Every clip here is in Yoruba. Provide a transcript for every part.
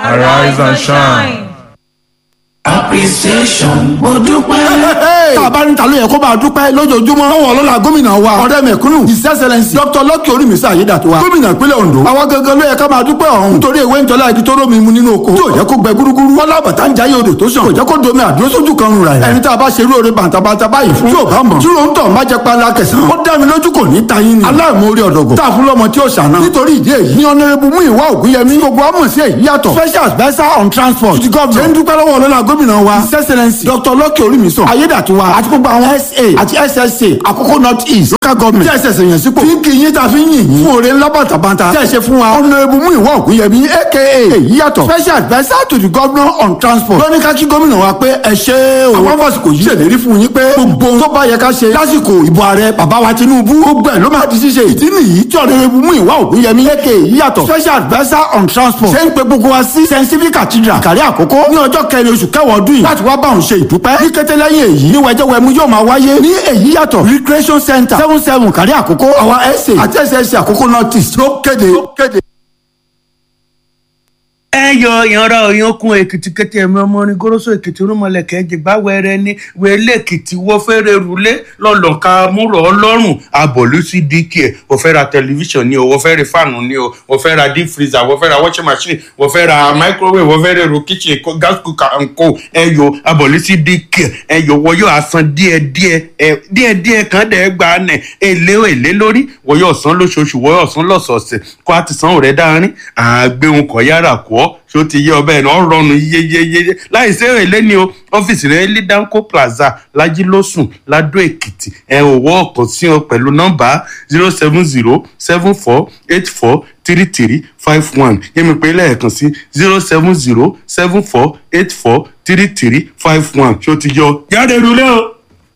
Arise and shine. appreciation mo dúpẹ́. tá a bá ní ta ló yẹ kó máa dúpẹ́ lójoojúmọ́ lọ́wọ́ ọlọ́lá gómìnà wa ọ̀rẹ́ mẹ̀kúnnù his excellence dr lọ́kì orímísà ayédàtiwa gómìnà ìpínlẹ̀ ondo àwa gangan ló yẹ ká máa dúpẹ́ ọ̀hún nítorí ewé ń jọlá ibi tó rómi mu nínú oko tí ò jẹ́ kó gbẹ gúrúgúrú wọ́n lábàtà ń jayé odò tó sàn kò jẹ́ kó domi àdúró sójú kan rura ẹ̀ ẹni tá a bá ṣerú oore bàǹtàbàǹtà báyìí fún tí ò bá mọ̀ tí ló ń tọ̀ má jẹ́ pálá kẹsàn-án ó dá mi lójú kò ní ta yín ni aláìmoore ọ̀dọ̀gọ̀ tá a fún lọ́mọ tí ó ṣàná nítorí ìdí èyí ní ọ̀nẹ́rẹ́bù mú ìwà ògúnyẹmí gbogbo àmọ̀ sí èyí yàtọ̀ special adviser on transport ti gọ́ọ̀mù ṣe ń dúpẹ́ lọ́wọ́ ọlọ́lá gómìnà wa his excellence dr lọ́kì orímísàn ayédàtiwa àti gbogbo àwọn sa àti ssa àkókò north east local government tí ẹsẹ̀ sèyàn sípò fi ń kí yín ta fi ń yìn yín fún oore ńlá bàtàbàtà tí ẹ ṣe fún wa ọ̀nẹ́rẹ́bù mú ìwà ògúnyẹmí aka èyí yàtọ̀ special adviser to the governor on transport lóní ká kí gómìnà wa pé ẹ ṣe o àwọn fásitì yìí ṣèlérí fún yín pé gbogbo ohun tó bá yẹ ká ṣe lásìkò ìbò ààrẹ bàbá wa tinubu gbogbo ẹ̀ ló máa di ṣíṣe ìdí nìyí tí ọ̀nẹ́rẹ́bù mú ìwà ògúnyẹmí aka èyí yàtọ̀ special adviser on transport ṣe ń pe gbogbo wa sí st stephen cathedral kàrí àkókò ní ọjọ́ kẹrin oṣù kẹwàá ọdún yìí láti wá bá òun ṣe ìdúpẹ́ ní kété lẹ́yìn èyí ní wẹjẹwẹmu yóò máa wáyé ní èyí yàtọ̀ recreation center seven seven kàrí àkókò àwọn ẹsẹ àti ẹsẹ àkókò north east ló kéde. ẹ yọ ìyanra òyìnkùn èkìtì kété ẹmí ọmọ orin goroso èkìtì rúmọlẹkẹ jìgbà wẹrẹ ní wẹlé èkìtì wọ fẹrẹ rúlé lọlọka múrò ọlọrun abọlú sí dk ẹ wọ fẹ ra tẹlifíṣàn ni o wọ fẹ ra fáànù ni o wọ fẹ ra deep freezer wọ fẹ ra washing machine wọ fẹ ra microwave wọ fẹ ra èrò kitchen kó- gas cooker and co ẹ yọ abọlú sí dk ẹ yọ wọ yóò asan díẹ díẹ ẹ díẹ díẹ kan dẹ gba nẹ èlé èlé lórí wọ yóò san lóṣooṣù wọ yóò san lọ́sọ̀ọ̀sẹ̀ kó a ti san òrẹ dáárín àgbéhùn kọ yára kọ ṣó ti yé ọbẹ̀ náà rọrùn yéyéyé láì sí èlé ni o ọ́fíìsì rẹ̀ ní danco plaza lajilósùn ladó èkìtì ẹ ò wọ́ ọ̀kan sí ọ pẹ̀lú nọ́mbà zero seven zero seven four eight four three three five one yẹ́mi pé lẹ́ẹ̀kan sí zero seven zero seven four eight four three three five one ṣó ti yọ jáde rúlé o.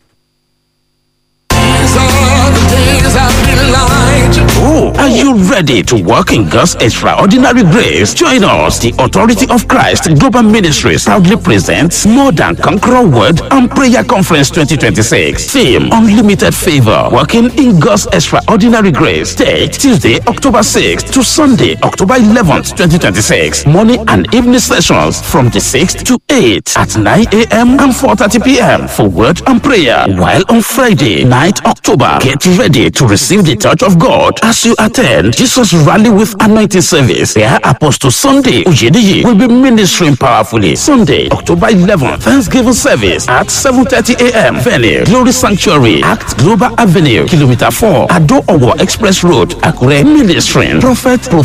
Oh, are you ready to walk in God's extraordinary grace? Join us. The Authority of Christ Global Ministries proudly presents More Than Conqueror Word and Prayer Conference 2026. Theme Unlimited Favor. Walking in God's extraordinary grace. Date Tuesday, October 6th to Sunday, October 11th, 2026. Morning and evening sessions from the 6th to 8 at 9 a.m. and 4:30 p.m. for word and prayer. While on Friday, 9th October, get ready to receive the touch of God as you attend Jesus Rally with Anointing Service. There, Apostle Sunday Ujediyi will be ministering powerfully. Sunday, October 11th, Thanksgiving service at 7:30 a.m. Venue Glory Sanctuary, Act Global Avenue, Kilometer 4, Ado Owo Express Road, Akure. Ministering Prophet Prophet